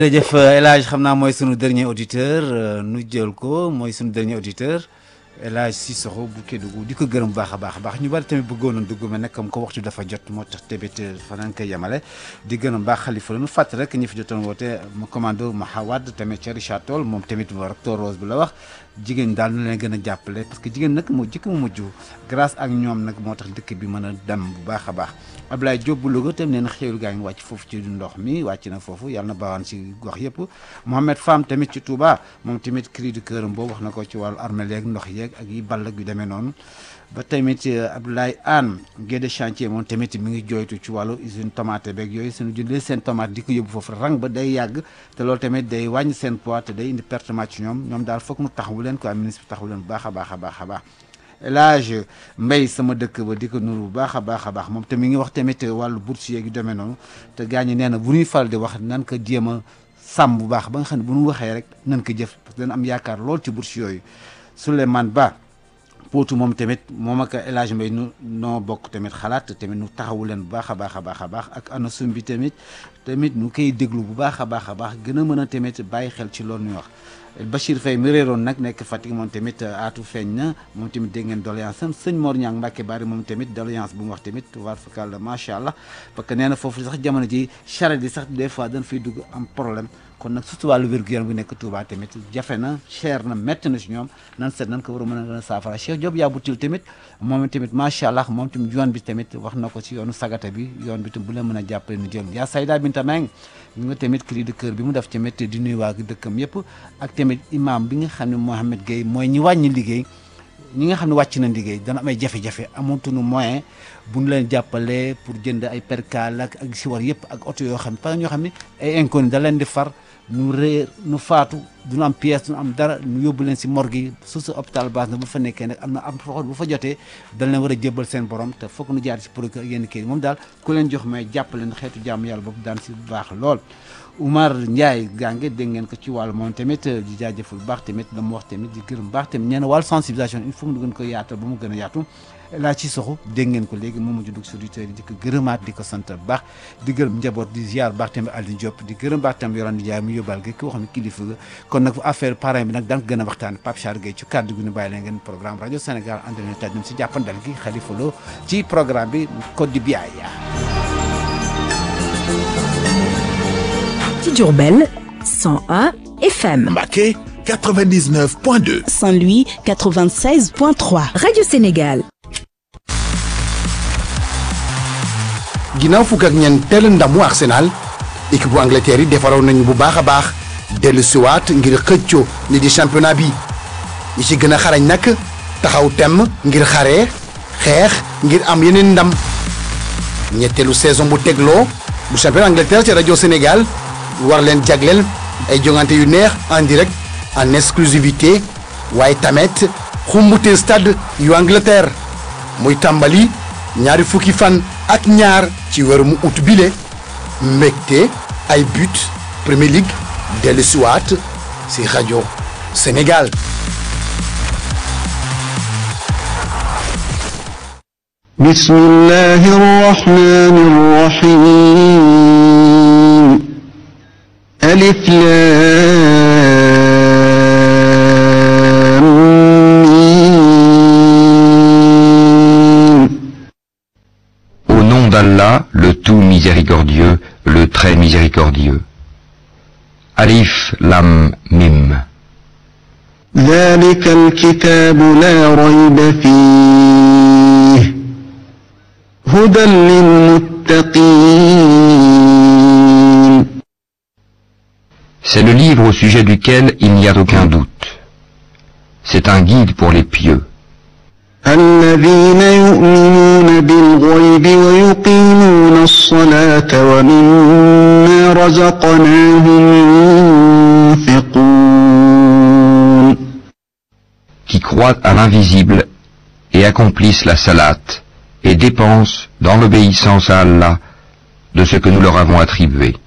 jërëjëf El Hadj xam naa mooy sunu dernier auditeur nu jël ko mooy sunu dernier auditeur El Hadj Cissokho bu Kédougou di ko gërëm bu baax a baax a baax ñu bari tamit bëggoon na dugg mais nag comme ko waxtu dafa jot moo tax tamit fa nañ koy yemale di gërëm baax xalifa la nu fàtt rek ñi fi jotoon woote mu commando Mahawad tamit ca Richard Toll moom tamit recteur Rose bi la wax jigéen daal nu leen gën a jàppale parce que jigéen nag moo jëkk mu mujj grâce ak ñoom nag moo tax dëkk bi mën a dem bu baax a baax Abdoulaye Diop bu Louga tam nee na xéwlu gaa ngi wàcc foofu ci ndox mi wàcc na foofu yàlla na baawaan ci gox yëpp Mohamed Fam tamit ci Touba moom tamit cri du cœur boobu wax na ko ci wàllu armée yeeg ndox yeeg ak yi ball ak yu demee noonu ba tamit Abdoulaye Anne Guédé chantier moom tamit mi ngi jooytu ci wàllu usine tomate beeg yooyu suñu jëndee seen tomate di ko yóbbu foofu rang ba day yàgg te loolu tamit day wàññi seen poids te day indi pertement ci ñoom ñoom daal foog mu taxawu leen quoi ministre bi taxawu leen bu baax a baax a baax a baax El Hadj Mbaye sama dëkk ba di ko nuru bu baax a baax a baax moom te mi ngi wax tamit wàllu bourse yeeg yu demee noonu te gars ñi nee na bu ñuy faral di wax nan ko jéem a sàmm bu baax ba nga xam ne bu ñu waxee rek nan ko jëf parce que dana am yaakaar lool ci bourse yooyu Souleymane Ba Pootu moom tamit moom ak El Hadj Mbaye nu noo bokk tamit xalaat tamit nu taxawu leen bu baax a baax a baax a baax ak ana sum bi tamit tamit nu koy déglu bu baax a baax a baax gën a mën a tamit bàyyi xel ci loolu ñuy wax Bachir Faye mi réeroon nag nekk Fatick moom tamit aatu feeñ na moom tamit dégg ngeen doléance am sëñ Mor Niang Mbacke Bari moom tamit doléance bu mu wax tamit war fakal macha allah parce que nee na foofu sax jamono ji charrette yi sax des fois dañ fay dugg am problème kon nag surtout wàllu wér-gu-yaram bu nekk Touba tamit jafe na cher na métti na si ñoom nan seet nan ko war a mën a gën a saafara Cheikh Diop yaa butil tamit moom tamit macha allah moom tamit yoon bi tamit wax na ko ci yoonu sagata bi yoon bi tam bu leen mën a jàppale nu jël yaa Sayda Binta Meng ñu nga tamit cri de cœur bi mu def tamit di nuyu waa dëkkam yëpp ak tamit imam bi nga xam ne Mohamed Gueye mooy ñi wàññi liggéey ñi nga xam ne wàcc na liggéey dana am ay jafe-jafe amontunu moyen bu ñu leen jàppale pour jënd ay percal ak ak si war yëpp ak oto yoo xam ne parce que ñoo xam ne ay inconnu da leen di far nu réer nu faatu duñu am pièce duñu am dara nu yóbbu leen si morgue yi su sa hôpital base na bu fa nekkee nag am na am foo bu fa jotee dañ leen war a jébbal seen borom te foog nu jaar si procureur yenn kii moom daal ku leen jox may jàppale leen xeetu jàmm yàlla boobu daan si baax lool Oumar Ndiaye gànge dégg ngeen ko ci wàllu moom tamit di jaajëful bu baax tamit la mu wax tamit di gërëm baax tamit ñee na wàllu sensibilisation il faut mu gën ko yaatal ba mu gën a yaatu laa ci soxu dégg ngeen ko léegi moom mujj dugg si auditeurs yi di ko gërëmaat di ko sant bu baax di gërëm njaboot di ziar baax tamit Aliou Diop di gërëm baax tamit Yorane Ndiaye mu yóbbal gi ki wax ne kilifa ga kon nag affaire parrain bi nag daan ko gën a waxtaan Pape Char Gueye ci kàddu gi ñu bàyyi leen ngeen programme rajo Sénégal ànd leen taj ñun si jàppandal gi Khalifa Lo ci programme bi Code du Biaya ci Diourbel 101 FM. Mbacké 99.2. Saint-Louis 96.3. Radio Sénégal. ginnaaw fukk ak ñeenteel ndamu Arsenal équipe bu Angleterre yi defaroon nañu bu baax a baax dellu siwaat ngir xëccoo li di championnat bi ñi ci gën a xarañ nag taxaw temm ngir xaree xeex ngir am yeneen ndam ñetteelu saison bu tegloo bu championnat Angleterre ci rajo Sénégal war leen jagleel ay jongante yu neex en direct en exclusivité waaye tamit xumbute stade yu Angleterre muy tàmbali ñaari fukki fan ak ñaar ci weeru mu ut bile mbégte ay but Premier League dellu siwaat si rajo Sénégal بسم الله الرحمن الرحيم ألف لام ميم. Au nom d'Allah, le tout miséricordieux, le très miséricordieux. Alif Lam Mim. ذلك الكتاب لا ريب فيه هدى للمتقين C'est le livre au sujet duquel il n'y a aucun doute. C'est un guide pour les pieux, الذين يؤمنون بالغيب ويقيمون الصلاة ومما رزقناهم ينفقون qui croient à l'invisible et accomplissent la salate et dépensent dans l'obéissance à Allah de ce que nous leur avons attribué.